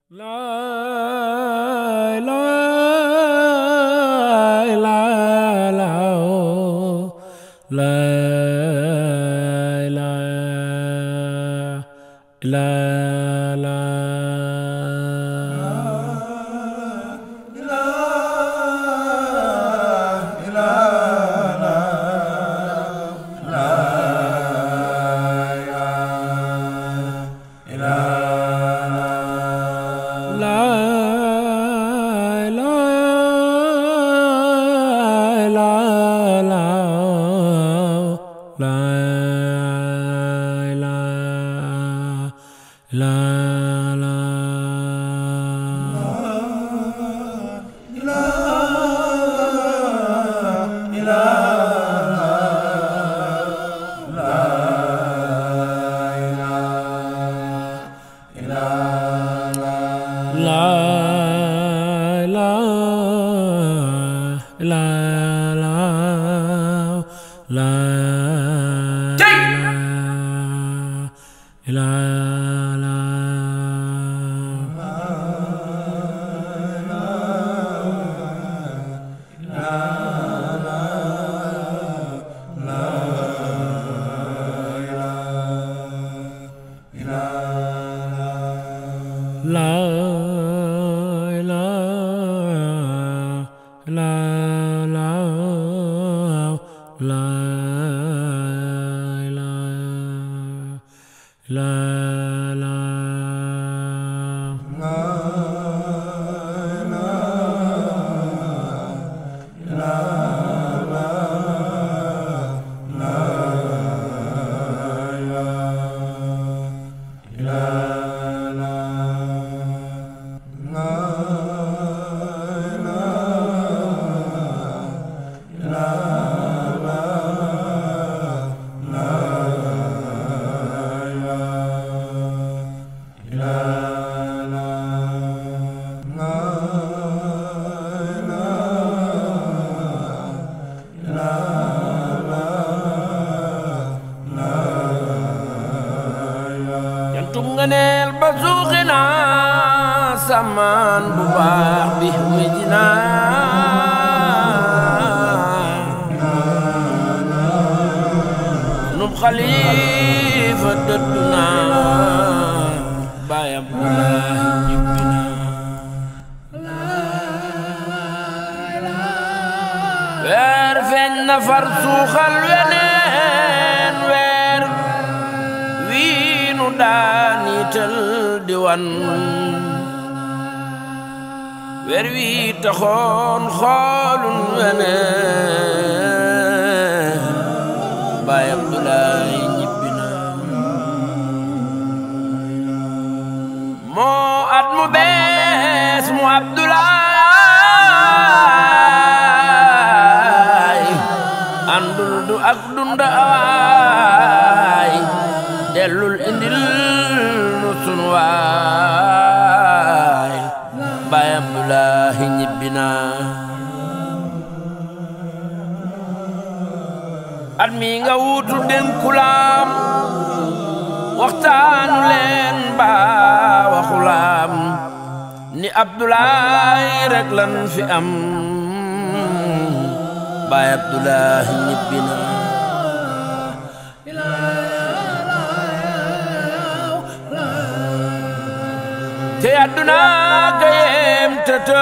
La la la la oh. la la la la La la la la la la la la La la la la la la la La la la la la la la la jantum nga neel ba suuxi naa samaan bu baax bi wéji naa nub xalifa dëddu naa baayam Abdulaahi ñibbi naa weer feeñ na far suuxal weneen weer wii nu daaniital di wan weer wii taxoon xoolun weneen baay Abdulaahi ñibbi na moo at mu bees mu Abdulaahi àndul du ak dundaay dellul indil nu sun waay baay Abdulaahi ñibbi na at mi nga wuutu dénkulaam waxtaanu leen ba waxulaam ni Abdulaahi rek lan fi am baay Abdulaahi ñibbi na te àdduna ka yem tëtë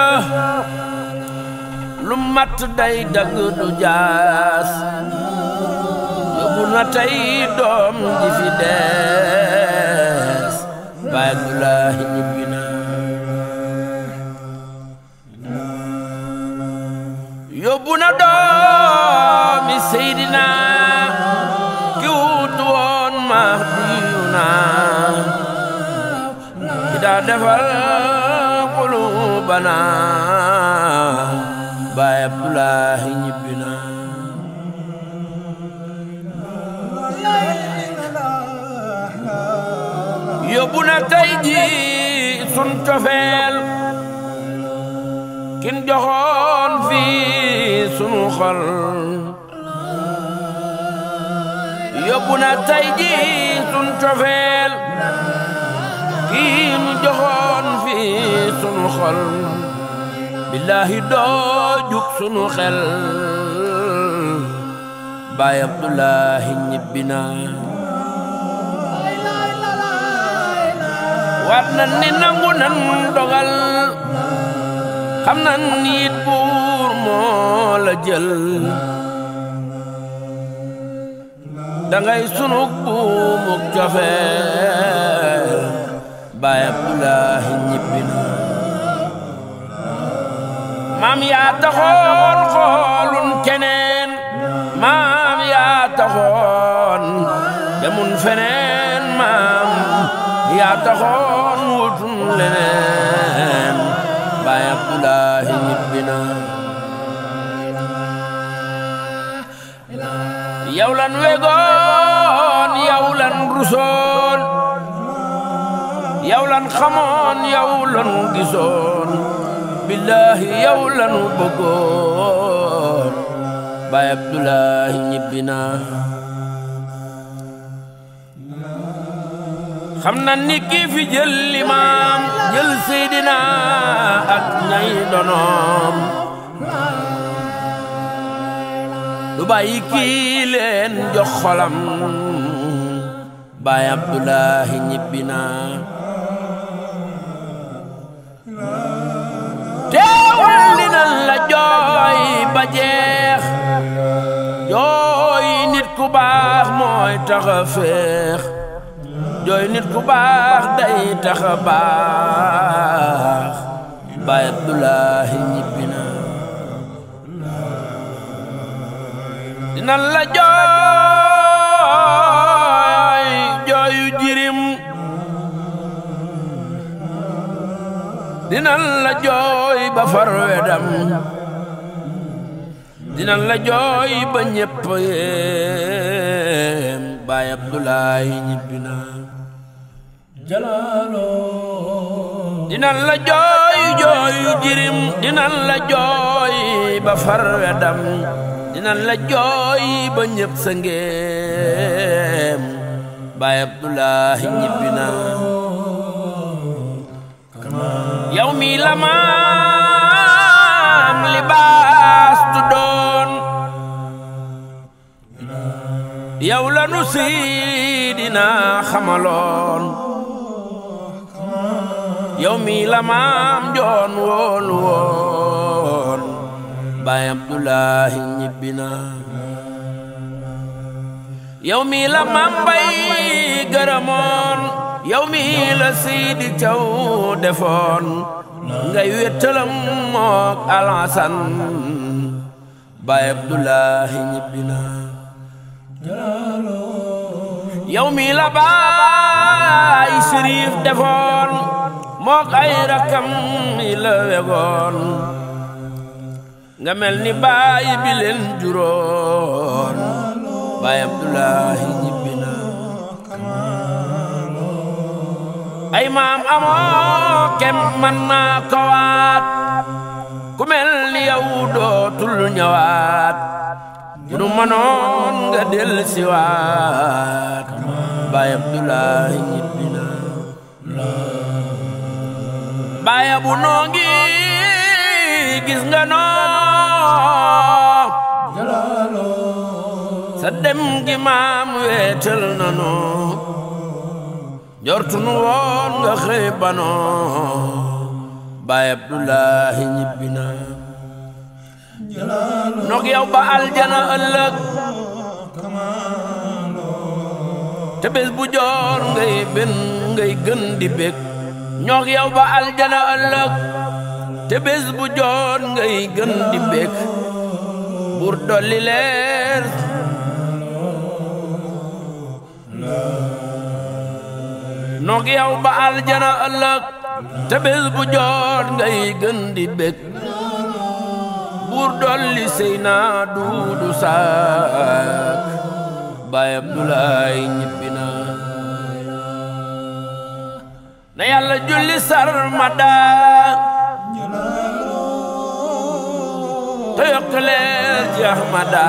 lu mat day dagg du jaas yóbbu na tey doom ji fi dees baay Abdulaahi ñibbi na yóbbu na doomi Seydina ki wuutu woon Mahdiyu na ki daa defal qulubana baay Abdulaahi ñibbi na yóbbu na tey ji sun cofeel kin joxoon fii sunu xol yóbbu na tey ji sun cofeel kii nu joxoon fii sunu xol billaahi doo jug sunu xel baay abdullahi ñibbi na waat nan ni nangu nan dogal xam nan nit buur moo la jël dangay sunug buumuk cofeel baay abdullahi ñibbi na maam yaa taxoon xoolun keneen maam yaa taxoon demun feneen maam yaa taxoon wutun leneen baay abdullahi ñibbi na yow lan wegoon yow lan rusoon yow lan xamoon yow lan gisoon billaahi yow lan bëggoon baay abdullahi ñibbi na xam na ni kii fi jël limaam jël seydina ak ñay donoom du bàyyi kii leen jox xolam baay abdullahi ñibbi na teewul dinañ la jooy ba jeex jooy nit ku baax mooy taxa féex jooy nit ku baax day taxa baax baay abdullahi ñibbi na dinañ la jooy jooyu jirim dinañ la jooy ba far wedam dinañ la jooy ba ñépp yéem baay abdullahi ñibbi na jalaalo dinañ la jooy jooyu jirim dinañ la jooy ba far wedam dinañ la jooy ba ñépp sa ngéem baay abdullahi ñibbi na yow mi la maam libaas tu doon yow la nu siidina xamaloon yow mi la maam joon woon woon baay abdullahi ñibbi na yow mi la maam bay gërëmoon yow mi la siidi caw defoon ngay wéttalam mook alasan baay abdullahi ñibbi na yow mi la baay siriif defoon mook ay rakkam mi la wegoon nga mel ni baay bi leen juróon baay abdullahi ñibbi na ay maam amoo kem man naa ko waat ku mel ni yow dootul ñëwaat nu mënoon nga del si waat baay abdullahi ñibbi na baay abu noo ngi gis nga noo sa dem gi maam weetal na noo njortunu woon nga xëy banoo baay abdullahi ñibbi na nog yow ba aljana ëllëg te bés bu joor ngay ben ngay gën di bég ñoog yow ba aljana ëllëg te bés bu joor ngay gën di bég bur dolli leer noog yow ba aljana ëllëg te bés bu joot ngay gën di bég buur dolli sey naa duudu saak baay abdulaay ñibbi na na yàlla julli sarmada te yokk leer ci ahmada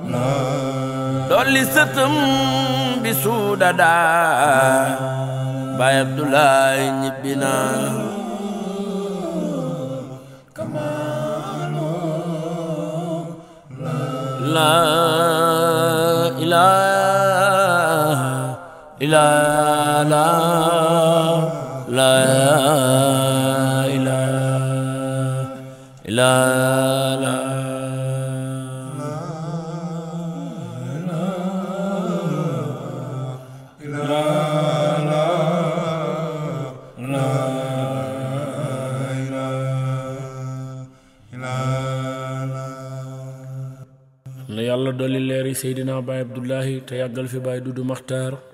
dolli sëtëm bi suudada Baay Abdoulaye ñibbi na la ilaha illa la la ilaha illa la na yàlla dolli leeri Seydina Baay Abdullahi te yàggal fi Baay Dudu Maxtaar